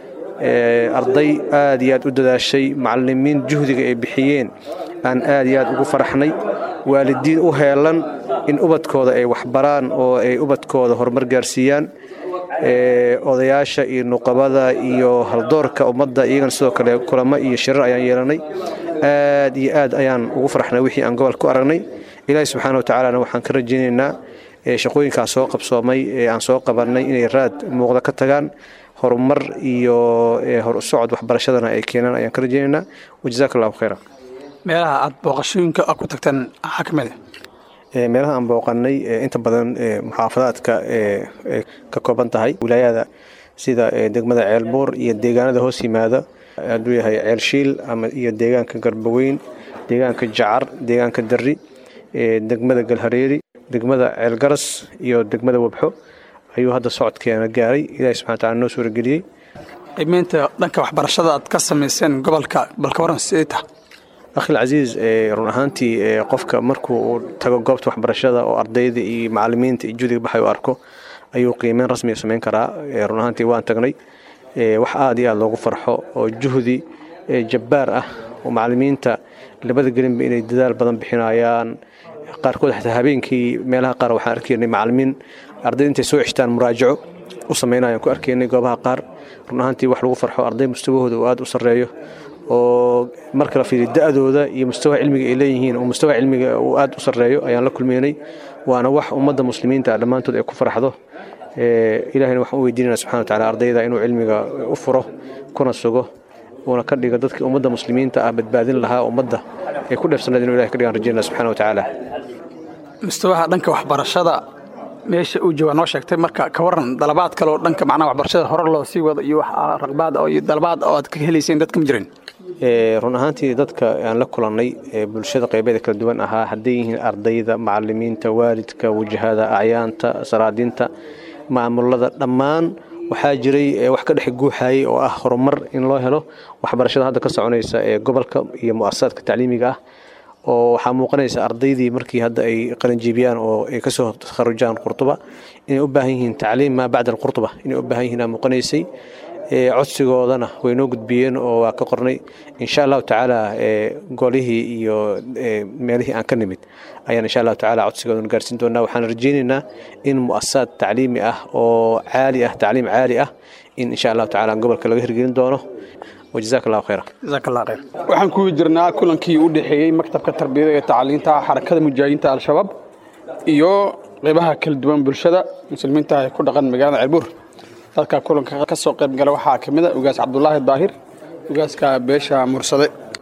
eh, arday aad iyo aad u dadaashay macallimiin juhdiga ay bixiyeen aan aad iyo aad ugu faraxnay waalidiin u heelan in ubadkooda ay waxbaraan oo ay ubadkooda horumar gaarsiiyaan Eh, odayaasha iyo nuqabada iyo haldoorka ummadda iyagana sidoo kale kulamo iyo shirar ayaan yeelanay aad iyo aad ayaan ugu farxnay wixii aan gobolka ku aragnay ilaahi subxaana wa tacaalana waxaan ka rajaynaynaa eh, shaqooyinkaas soo qabsoomay ee aan soo qabannay inay raad muuqda ka tagaan horumar iyo eh, hor u socod waxbarashadana ay keenaan ayaan ka rajaynaynaa wajazaaka allahu khayra meelaha aad booqashooyinka ku tagteen maxaa ka mid Eh, meelaha aan booqannay eh, inta badan eh, muxaafadaadka eh, eh, ka kooban tahay wilaayada sida eh, degmada ceelbuur iyo deegaanada hoos yimaada hadduu yahay ceelshiil ama iyo deegaanka garbaweyn deegaanka jacar deegaanka darri eh, degmada galhareeri degmada ceelgaras iyo degmada wabxo ayuu hadda socodkeena gaaray ilaahi subxana wa taala noo suurageliyey qiimeynta dhanka waxbarashada aad ka samayseen gobolka balka waran sidee tahay akhil casiis eh, run ahaantii eh, qofka markuu uu tago goobta waxbarashada oo ardayda iyo macallimiinta iyo judiga baxay u arko ayuu qiimeyn rasmiga samayn karaa Eh, run ahaantii waan tagnay Eh, wax aad iyo aad loogu farxo oo juhdi eh, jabbaar ah oo macallimiinta labada gelinba inay dadaal badan bixinayaan qaarkood xataa habeenkii meelaha qaar waxaan arkaynay macallimiin ardayda intay soo ceshtaan muraajaco u samaynayaan ku arkaynay goobaha qaar run ahaantii wax lagu farxo arday mustawahooda uu aad u sarreeyo oo marka la fiiriyo da-dooda iyo mustawaha cilmiga ay leeyihiin oo mustawaha cilmiga uu aad u sarreeyo ayaan la kulmeynay waana wax ummadda muslimiinta ah dhammaantood ay ku farxdo Eh, ilaahayna waxaan u weydiinana subxana wa tacaala ardayda inuu cilmiga u furo kuna sugo uuna ka dhigo dadkii ummadda muslimiinta ah badbaadin lahaa ummadda ay ku dheefsanayd inuu ilahay ka dhigaan rajaynana subxana wa tacaala mustawaha dhanka waxbarashada meesha uu jooga noo sheegtay marka ka waran dalabaad kale oo dhanka macnaha waxbarashada hore loo sii wado iyo wax ah, raqbaad oo iyo dalabaad oo aad ka helayseen dadka ma jirin Eh, run ahaantii dadka aan la kulannay ee bulshada qaybeeda kala duwan ahaa hadday yihiin ardayda macallimiinta waalidka wajahada acyaanta saraadinta maamulada dhammaan waxaa jiray eh, wax ka dhex guuxayay oo ah horumar in loo helo waxbarashada hadda ka soconaysa ee gobolka iyo mu'asasaadka tacliimiga ah oo waxaa muuqanaysa ardaydii markii hadda ay qalinjiibiyaan oo ay kasoo kharujaan qurtuba inay u baahan yihiin tacliim maa bacda alqurtuba inay u baahan yihiin aa muuqanaysay Eh, codsigoodana way noo gudbiyeen oo waa ka qornay insha allahu tacaala eh, golihii iyo eh, meelihii aan ka nimid ayaan insha allahu tacaala codsigoodana gaarsiin doonaa waxaan rajaynaynaa in mu'asasaad tacliimi ah oo caali ah tacliim caali ah in insha allahu tacaala gobolka laga hirgelin doono wajazaaka allahu khayra jazaaka allah khayr waxaan ku jirnaa kulankii u dhexeeyey maktabka tarbiyada iyo tacliinta xarakada mujaahidiinta al-shabaab iyo qeybaha kala duwan bulshada muslimiinta ee ku dhaqan magaalada ceelbuur dadka kulanka ka soo qayb gala waxaa ka mid a ugaas cabdulaahi daahir ugaaska beesha mursade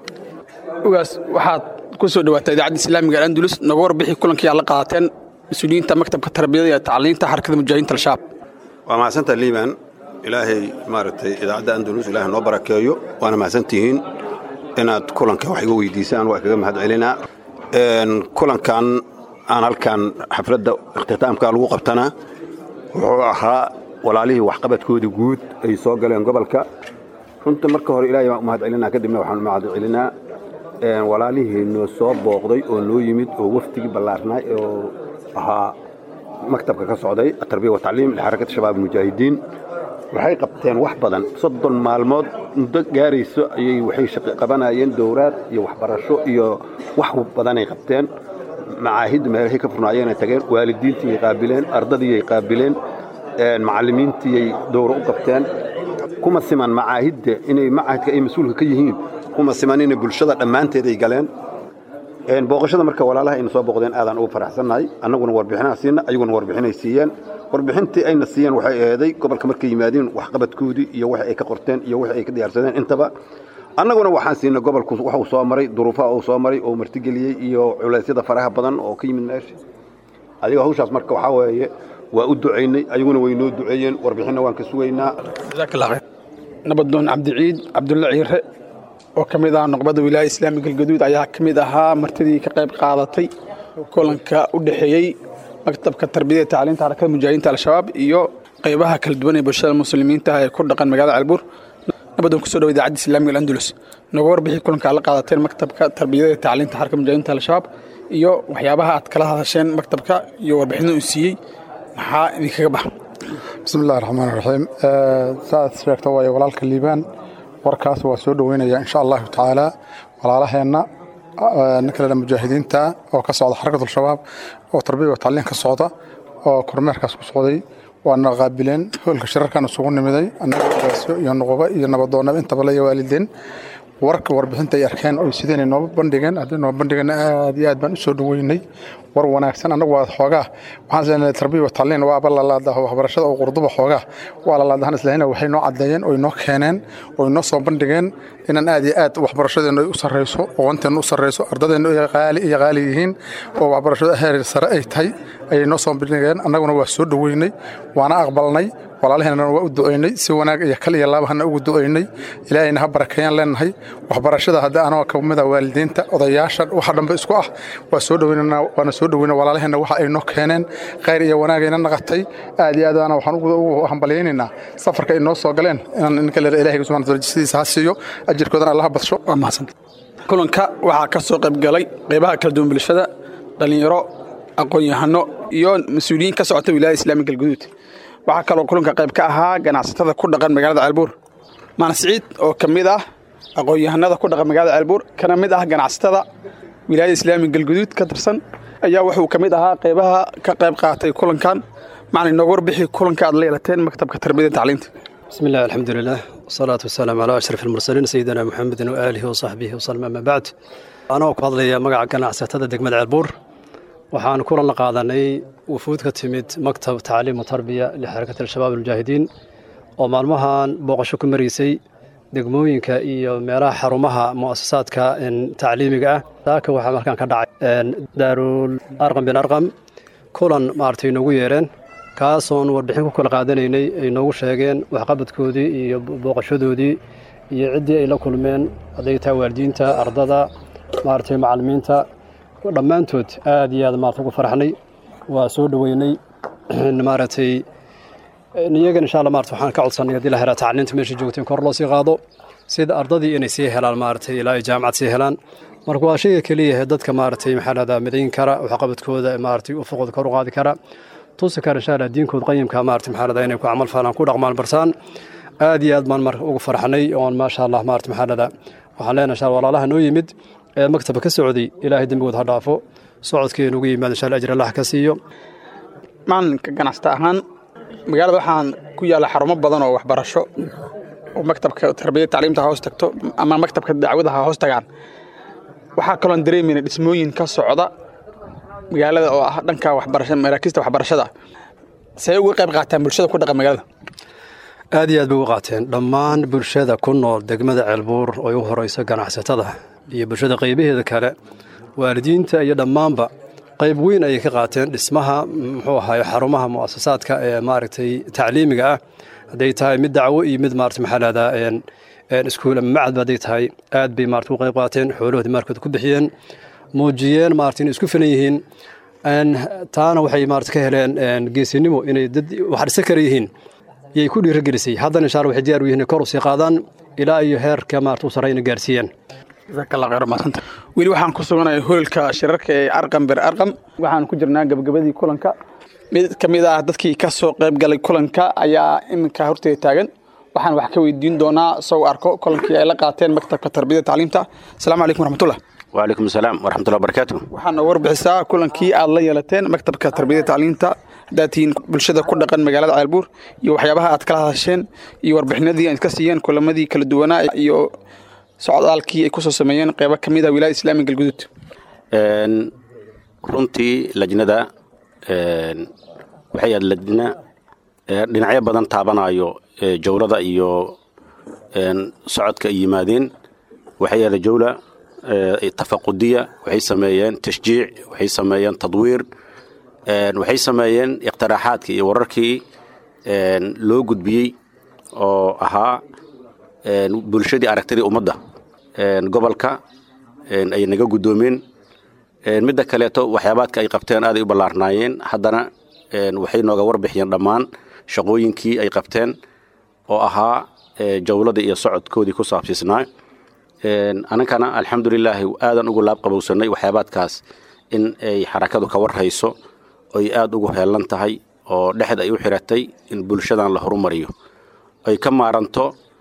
ugaas waxaad ku soo dhawaataa idaacadda islaamiga andulus noga warbixi kulankii aad la qaadateen mas-uuliyiinta maktabka tarbiyada iyo tacliinta xarakada mujaahidiinta al-shabaab waa mahadsantaha liiban ilaahay maaragtay idaacadda andalus ilaahay noo barakeeyo waana mahadsantihiin inaad kulanka wax iga weydiisaan waa kaga mahad celinaa Een, kulankan aan halkan xafladda ikhtitaamka lagu qabtana wuxuu ahaa walaalihii waxqabadkoodii guud ay soo galeen gobolka runta marka hore ilaahay baan u mahad celinaa kadibna waxaan u mahad celinaa walaalihii noo soo booqday oo noo yimid oo wafdigii ballaarnay oo ahaa maktabka ka socday atarbiya watacliim lixarakati shabaab mujaahidiin waxay qabteen wax badan soddon maalmood muddo gaarayso ayay waxay shaqi qabanayeen dowraad iyo waxbarasho iyo wax badanay qabteen macaahidda meelahay ka furnaayeenay tageen waalidiintiiyay qaabileen ardadiiyay qaabileen macallimiintiyay dowro u qabteen kuma siman macaahidda inay macahidka ay mas-uulka ka yihiin kuma siman inay bulshada dhammaanteeday galeen booqashada marka walaalaha ayna soo booqdeen aadaan ugu faraxsannahay annaguna warbixinaa siina ayaguna warbixinay siiyeen warbixintii ayna siiyeen waxay eeday gobolka markay yimaadeen waxqabadkoodii iyo wax ay ka qorteen iyo wax ay ka diyaarsadeen intaba annaguna waxaan siinay gobolku wax uu soo maray duruufaha uu soo maray oo martigeliyey iyo culeysyada faraha badan oo ka yimid meesha adiga hawshaas marka waxaa weeye waa u ducaynay ayaguna way noo duceeyeen warbixinna waan ka sugaynaa nabadoon cabdiciid cabdulla ciire oo ka mid ah noqbada wilaaya islaamiga galgaduud ayaa ka mid ahaa martidii ka qayb qaadatay kulanka u dhexeeyey maktabka tarbiyada tacliinta xarakada mujaahidiinta al-shabaab iyo qaybaha kala duwan ee bulshada muslimiinta ah ee ku dhaqan magaalada calbuur nabadoon kusoo dhawa idaacadda islaamiga alandulus nooga warbixi kulanka aad la qaadateen maktabka tarbiyada tacliinta xarakada mujaahidiinta al-shabaab iyo waxyaabaha aad kala hadasheen maktabka iyo warbixinada uu siiyey maxaa idinkaga baxa bismi illahi raxmaan raxiim saaad sheegta waaye walaalka liibaan warkaas waa soo dhoweynaya insha allahu tacaala walaalaheenna ninka la mujaahidiinta oo ka socda xarakat al-shabaab oo tarbiya wa tacliin ka socda oo kormeerkaas ku socday waana qaabileen hoolka shirarkan isugu nimiday annaga ogaasyo iyo nuquba iyo nabadoonnaba intaba la waalideen warka warbixinta ay arkeen oy sideen nooba bandhigeen haddii nooba bandhigeen aad iyo aad baan u soo dhoweynay war wanaagsan annagu waa xoogaa waxaan isleeyahay tarbiya wa tacliin waaba lalaadaho waxbarashada oo qurduba xoogaa waa lalaadahan islahayna waxay noo caddeeyeen oy noo keeneen oy noo soo bandhigeen inaan aad iyo aad waxbarashadeennu ay u sarreyso aqoonteennu u sarreyso ardadeennu ay qaali iyo qaali yihiin oo waxbarashada heer sare ay tahay ayay noo soo bandhigeen annaguna waa soo dhoweynay waana aqbalnay walaalaheenna waa u ducaynay si wanaag iyo kal iyo laabahana ugu ducaynay ilaahayna ha barakeeyaan leenahay waxbarashada hadda anagoo ka mid ah waalidiinta odayaasha waxa dhanbe isku ah waa soo dhoweynana waana soo dhoweyna walaalaheenna waxa ay noo keeneen khayr iyo wanaagayna naqatay aad iyo aadana waxaan ugu hambalyaynaynaa safarka ay noo soo galeen inaan ninka leer ilaahay subhana wataala jisadiisa ha siiyo ajirkoodana allaha badsho waa mahadsan kulanka waxaa ka soo qayb galay qaybaha kala duwan bulshada dhallinyaro aqoon-yahano iyo mas-uuliyiin ka socota wilaayada islaamiga galguduud waxaa kaloo kulanka qayb ka ahaa ganacsatada ku dhaqan magaalada caalbuur maana siciid oo ka mid ah aqoon-yahanada ku dhaqan magaalada caalbuur kana mid ah ganacsatada wilaayada islaamiga galguduud ka tirsan ayaa wuxuu ka mid ahaa qaybaha ka qayb qaatay kulankan macna inooga warbixi kulanka aad la yeelateen maktabka tarbiyada tacliinta بسم الله الحمد لله والصلاة والسلام على أشرف المرسلين سيدنا محمد وآله وصحبه وسلم أما بعد أنا ku hadlaya magaca ganacsatada degmada ceelbuur waxaan kulan la qaadanay wufuud ka timid maktab tacliim tarbiya lixarakat al-shabaab almujaahidiin oo maalmahan booqasho ku maraysay degmooyinka iyo meelaha xarumaha mu'asasaadka tacliimiga ah saaka waxaa markaan ka dhacay daarul arqam bin arqam kulan maaragtay inoogu yeereen kaasoon warbixin ku kala qaadanaynay ay noogu sheegeen waxqabadkoodii iyo booqashadoodii iyo ciddii ay la kulmeen hadday tahay waalidiinta ardada maaragtay macallimiinta dhammaantood aad iyo aad maarata ugu faraxnay waa soo dhoweynay maaragtay iyagan insha allah maarata waxaan ka codsanay haddii la helaa tacliinta meesha joogtay kor loo sii qaado sida ardadii inay sii helaan maaragtay ilaa ay jaamacad sii helaan marka waa shayga keliya dadka maaragtay maxaa lahdaa midayn kara waxqabadkooda maaragtay ufuqooda kor u qaadi kara tusi kara insha allah diinkood qayimka maarata maxaa lahdaa inay ku camal falaan ku dhaqmaan barsaan aad iyo aad baan marka ugu farxnay oon maasha allah maarata maxaa lahdaa waxaan leenahay insha allah walaalaha noo yimid ee maktabka ka socday ilaahay dembigood ha dhaafo socodkeenu ugu yimaado insha allah ajir allah ka siiyo macalinka ganacsata ahaan magaalada waxaan ku yaalla xarumo badan oo waxbarasho oo maktabka tarbiyada tacliimta hoos tagto ama maktabka dacwada ha hoos tagaan waxaa kaloon dareemayna dhismooyin ka socda magaalada oo ah dhanka waxbarashada maraakiista waxbarashada see uga qayb qaataan bulshada ku dhaqan magaalada aad iyo aad bay uga qaateen dhammaan bulshada ku nool degmada ceelbuur oo ugu horeyso ganacsatada iyo bulshada qaybaheeda kale waalidiinta iyo dhammaanba qayb weyn ayay ka qaateen dhismaha muxuu ahaay xarumaha mu'asasaadka ee maaragtay tacliimiga ah hadday tahay mid dacwo iyo mid maarata maxaa lahdaa iskuul ama macadba hadday tahay aad bay maarata u qayb qaateen xoolahoodii maarkooda ku bixiyeen muujiyeen maarata inay isku filan yihiin taana waxay maarata ka heleen geesinimo inay dad wax dhisa kara yihiin yay ku dhiiragelisay haddana insha allah waxay diyaar u yihiin kor u sii qaadaan ilaa iyo heerka maarata u sarreeyna gaarsiiyeen jazakallah khayr maasanta weli waxaan ku suganahay hoolka shirarka ee arqam bir arqam waxaan ku jirnaa gabagabadii kulanka mid ka mid ah dadkii ka soo qayb galay kulanka ayaa iminka horteeda taagan waxaan wax ka weydiin doonaa soo arko kulankii ay la qaateen maktabka tarbiyada tacliimta asalaamu calaykum waraxmatullah وعليكم السلام ورحمة الله وبركاته waxaana warbixisaa kulankii aad la yeelateen maktabka tarbiyada tacliinta haddaad tihiin bulshada ku dhaqan magaalada ceelbuur iyo waxyaabaha aad kala hadasheen iyo warbixinadii aad ka siiyeen kulamadii kala duwanaa iyo socdaalkii ay kusoo sameeyeen qeybo ka mid ah wilaayada islaamiga galguduud Een, runtii lajnada een, waxay ahayd lajna ee, dhinacyo badan taabanayo ee, jawlada iyo een, socodka ay yimaadeen waxay ahayd jawla ee, tafaqudiya waxay sameeyeen tashjiic waxay sameeyeen tadwiir een, waxay sameeyeen iqtiraaxaadkii iyo wararkii een, loo gudbiyey oo ahaa een, bulshadii aragtidii ummadda een, gobolka een, ay naga guddoomeen Een, midda kaleeto waxyaabaadka ay qabteen aaday u ballaarnaayeen haddana een, waxay nooga warbixiyeen dhammaan shaqooyinkii ay qabteen oo ahaa ee, jawladii iyo socodkoodii ku saabsiisnaa Een, anankana alxamdulilaahi aadan ugu laab qabowsanay waxyaabaadkaas in ay xarakadu ka warhayso oy aada ugu heelan tahay oo dhexda ay u xiratay in bulshadan la horumariyo ay ka maaranto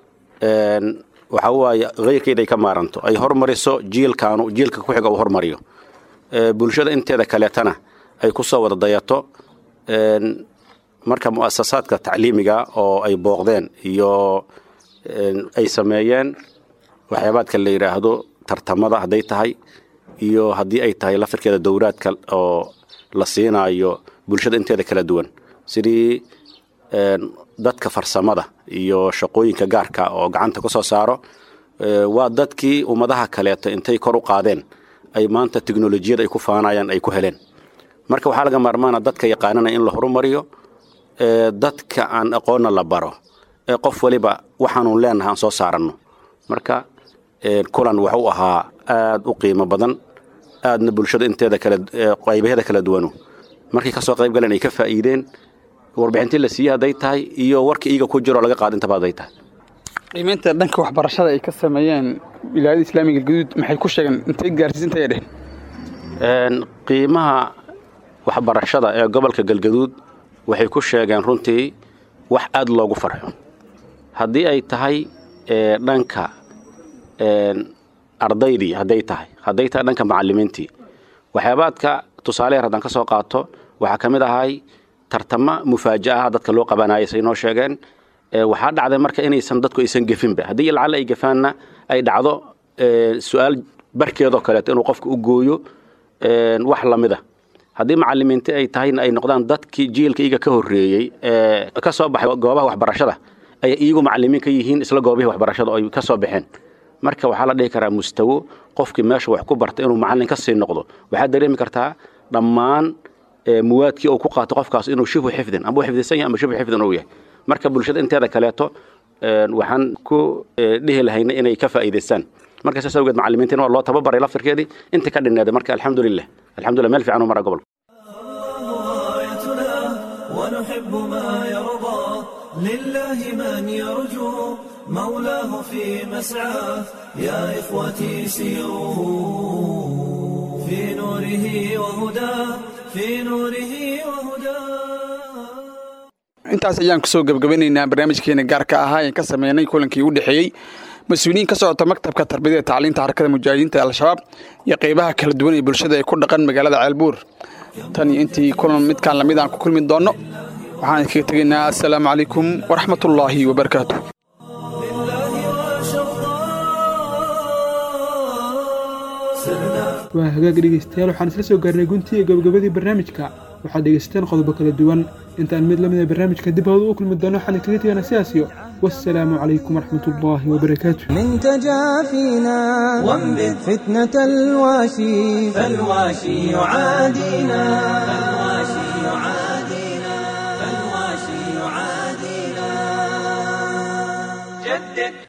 een, waxaa waaye keyrkeed ay ka maaranto ay hormariso jiilkaanu jiilka ku xiga uu hormariyo ee, bulshada inteeda kaleetana ay ku soo wada dayato een, marka mu'asasaadka tacliimiga oo ay booqdeen iyo een, ay sameeyeen waxyaabaadka la yidhaahdo tartamada hadday tahay iyo haddii ay tahay lafirkeeda dowraadka oo la siinaayo bulshada inteeda kala duwan sidii een, dadka farsamada iyo shaqooyinka gaarka oo gacanta ka soo saaro ee, waa dadkii ummadaha kaleeto intay kor u qaadeen ay maanta teknolojiyad ay ku faanayaan ay ku heleen marka waxaa laga maarmaana dadka yaqaanana in la horumariyo ee, dadka aan aqoonna la baro ee qof waliba waxaanu leenahay aan soo saaranno marka ee, kulan wuxuu ahaa aad u qiimo badan aadna bulshada inteeda kale ee, qaybaheeda kala duwanu markay ka soo qayb galeen ay ka faa'iideen warbixintii la siiyey hadday tahay iyo warkii iiga ku jiro laga qaada intaba hadday tahay qiimeynta dhanka waxbarashada ay ka sameeyeen wilaayada islaamiga galguduud maxay ku sheegeen intay gaarsiis intay dheheen Een, qiimaha waxbarashada ee gobolka galgaduud waxay ku sheegeen runtii wax aad loogu farxo haddii ay tahay ee, dhanka een, ardaydii hadday tahay hadday tahay dhanka macallimiintii waxyaabaadka tusaale yar haddaan ka soo qaato waxaa ka mid ahay tartama mufaaja'a dadka loo qabanayay say noo sheegeen ee, waxaa dhacday marka inaysan dadku aysan gefinba haddii lacalla ay gefaanna ay dhacdo ee, su-aal barkeedoo kaleeto inuu qofka u gooyo een, wax lamida haddii macalimiinti ay tahayna ay noqdaan dadkii jiilka iyaga ka horreeyey ee ka soo baxay goobaha waxbarashada ay iyagu macalimiin ka yihiin isla goobihii waxbarashada oo ay ka soo baxeen marka waxaa la dhihi karaa mustawo qofkii meesha wax ku barta inuu macallin ka sii noqdo waxaad dareemi kartaa dhammaan ee, muwaadkii uu ku qaato qofkaas inuu shibhu xifdin amba u xifdisan yahay amba shibhu xifdin uu yahay marka bulshada inteeda kaleeto een, waxaan ku ee, dhihi lahayna inay ka faa'iidaystaan marka saas awgeed macallimiintina waa loo tababaray laftirkeedii inta ka dhinneeda marka alxamdulilah alxamdulilah meel fiican u mara gobolka ونحب ما يرضى لله من يرجو مولاه في مسعاه يا إخوتي سيروا في نوره وهداه في نوره وهداه intaas ayaan kusoo gebagabanaynaa barnaamijkeena gaarka ahaa ee ka sameynay kulankii u dhexeeyey mas-uuliyiin ka socota maktabka tarbiyada ee tacliinta xarakada mujaahidiinta ee al-shabaab iyo qeybaha kala duwan ee bulshada ee ku dhaqan magaalada ceelbuur tan iyo intii kulan midkaan lamid aan ku kulmi doonno waxaan idinkaga tegaynaa assalaamu calaykum waraxmatullaahi wabarakaatu waa hagaag dhegeystayaal waxaan isla soo gaarnay guntii iyo gabagabadii barnaamijka waxaad dhegeysateen qodobo kala duwan intaan mid lamida barnaamijka dib hawada u kulmi doono waxaan kaga teganaa sidaasiyo wassalaamu calaykum waraxmatullaahi wabarakaatu من تجافينا وانبذ فتنة الواشي فالواشي يعادينا فالواشي يعادينا فالواشي يعادينا جدد